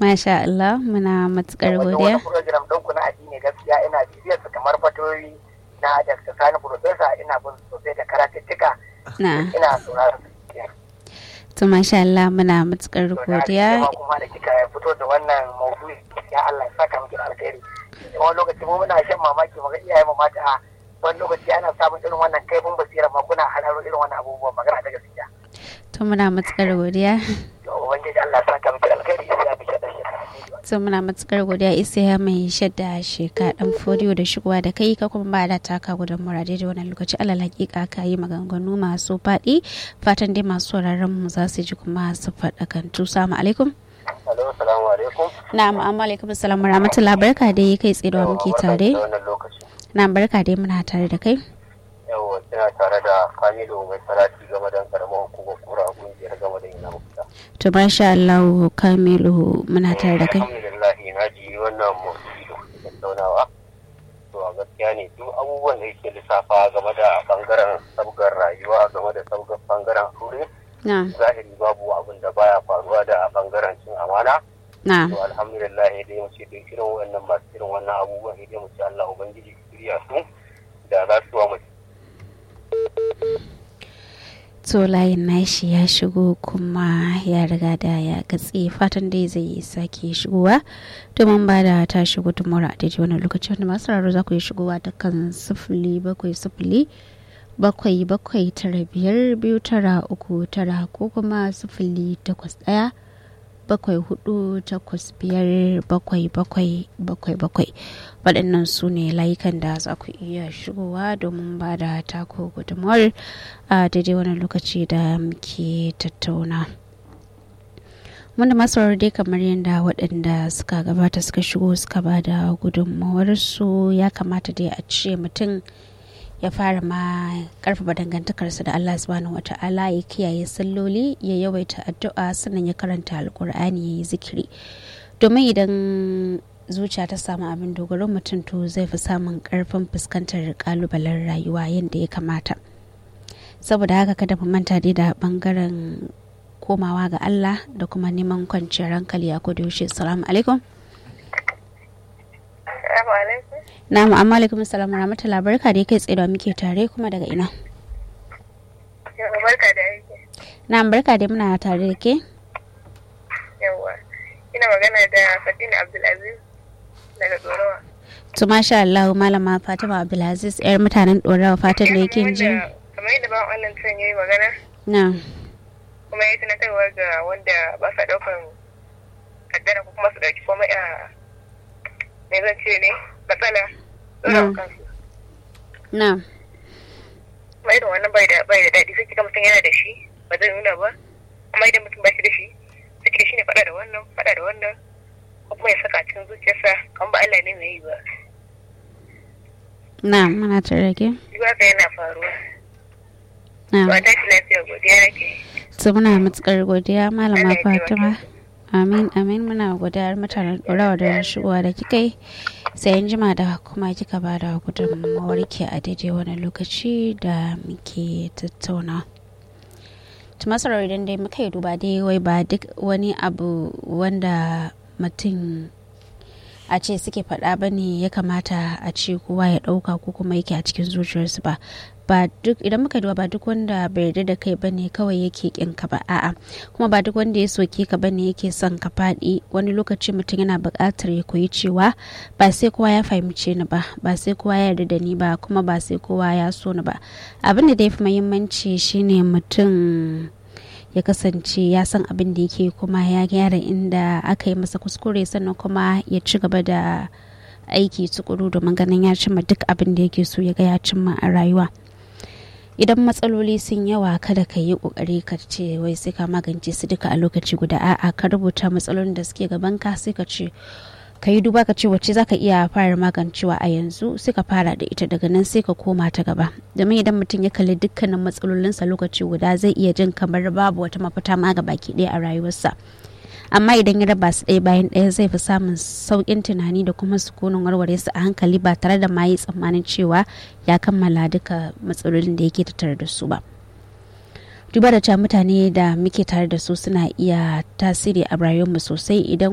Masha Allah muna matukar godiya. Wani program ɗinku na addini gaskiya ina bibiyar su kamar fatoyi na Dr. Sani Profesa ina bin sosai da karatuttuka. Na. Ina sauraron su. To masha Allah muna matukar godiya. kuma da kika fito da wannan maudu'i ya Allah ya saka miki da alkhairi. Wani lokaci mu muna shan mamaki mu ga iyaye mu mata wani lokaci ana samun irin wannan kaifin basira ma kuna hararo irin wannan abubuwan magana da gaskiya. To muna matukar godiya. To ubangiji Allah ya saka miki da alkhairi sai ya miki da shi. To muna matukar godiya isa ya mai shadda sheka dan fodiyo da shigowa da kai ka kuma ba da taka gudan murade da wannan lokaci alal hakika ka yi maganganu masu faɗi fatan dai masu sauraron mu za su ji kuma su faɗakantu. Salamu alaikum. Alo, salamu alaikum. Na'am, amma alaikum assalam wa rahmatullahi barka dai kai tsaye da muke tare. wannan lokaci. Na barka dai muna tare da kai. Yawwa, kina tare da Kamilu mai salati game da karamar hukumar kura kungiyar game da ina mafita. To masha Allah Kamilu muna tare da kai. Alhamdulillah na ji wannan motsi da kuke tattaunawa. To a gaskiya ne duk abubuwan da yake lissafa game da bangaren sabgar rayuwa game da sabgar bangaren aure. Na, Zahiri babu abin da baya faruwa da bangaren cin amana. na, To alhamdulillah dai mu ce duk irin wannan masu irin wannan abubuwan dai mu ce Allah ubangiji ya shirya su da za su wa mu to layin nashi ya shigo kuma ya riga da ya gatse fatan dai zai sake shigowa domin ba da ta shigo tumura a daidai wannan lokacin da masu raro za ku yi shigowa ta kan sifili bakwai sifili bakwai bakwai tara biyar biyu tara uku tara ko kuma sifili takwas ɗaya bakwai hudu takwas biyar bakwai bakwai bakwai bakwai waɗannan su ne layukan da za ku iya shigowa domin ba da tako gudunmawar a daidai wani lokaci da muke tattauna wanda masu dai kamar yadda waɗanda suka gabata suka shigo suka ba da gudunmawarsu ya kamata dai a ce mutum ya fara ma karfafa dangantakarsa da Allah subhanahu wata'ala ya kiyaye salloli ya yawaita addu'a sannan ya karanta alkur'ani ya yi zikiri domin idan zuciya ta samu abin dogaro mutum to zai fi samun karfin fuskantar kalubalen rayuwa yadda ya kamata saboda haka kada mu manta dai da bangaren komawa ga Allah da kuma neman kwanciyar hankali a koda yaushe assalamu alaikum Na'am amma alaikum assalam wa rahmatullahi barka da kai tsaye da muke tare kuma daga ina. Barka da aiki. Na'am barka da muna tare da ke. Yawwa. Ina magana da Fatina Abdulaziz daga Dorawa. To masha Allah malama Fatima Abdulaziz yar mutanen Dorawa fatan da yake ji. Kamar yadda ba wannan tun yayi magana. Na. Kuma ya tunatarwa ga wanda ba sa daukan kaddara ko kuma su dauki komai a me zan ce ne matsala Mm. Na. kuma irin wannan bai da bai da daɗi sai kika mutum yana da shi ba zai nuna ba amma idan mutum ba shi da shi sai kika shi ne faɗa da wannan faɗa da wannan ko kuma ya saka a cikin zuciyarsa kan ba Allah ne mai yi ba Na muna tare da ke. duk haka yana faruwa Na. ba ta shi lafiya godiya nake To muna matukar godiya malama Allah ya taimake Fatima. Amin amin muna godiyar mutanen Dorawa da shigowa da kika yi. Sai an jima da kuma kika ba da gudunmawar ki a daidai wani lokaci da muke tattauna. tumasarar idan dai muka yi duba dai wai ba duk wani abu wanda mutum a ce suke faɗa ba ne ya kamata a ce kowa ya ɗauka ko kuma yake a cikin zuciyarsu ba ba duk idan muka duba ba duk wanda bai yarda da kai bane kawai yake kin ka ba a'a kuma ba duk wanda ya soke ka bane yake son ka faɗi wani lokaci mutum yana buƙatar ya koyi cewa ba sai kowa ya fahimce ni ba ba sai kowa ya yarda da ni ba kuma ba sai kowa ya so ni ba abin da ya fi muhimmanci shine mutum ya kasance ya san abin da yake kuma ya gyara inda aka yi masa kuskure sannan kuma ya ci gaba da aiki tukuru domin ganin ya cimma duk abin da yake so ya ga ya cimma a rayuwa idan matsaloli sun yawa kada ka yi kokari ka ce wai sai ka magance su duka a lokaci guda a'a ka rubuta matsalolin da suke gaban ka sai ka ce ka yi duba ka ce wacce za ka iya fara magancewa a yanzu sai ka fara da ita daga nan sai ka koma ta gaba domin idan mutum ya kalli dukkanin matsalolinsa lokaci guda zai iya jin kamar babu wata mafita ma ga baki ɗaya a rayuwarsa amma idan ya raba su ɗaya bayan ɗaya zai fi samun sauƙin tunani da kuma sukunin warware su a hankali ba tare da ma yi tsammanin cewa ya kammala duka matsalolin da yake tattare da su ba duba da cewa mutane da muke tare da su suna iya tasiri a rayuwarmu sosai idan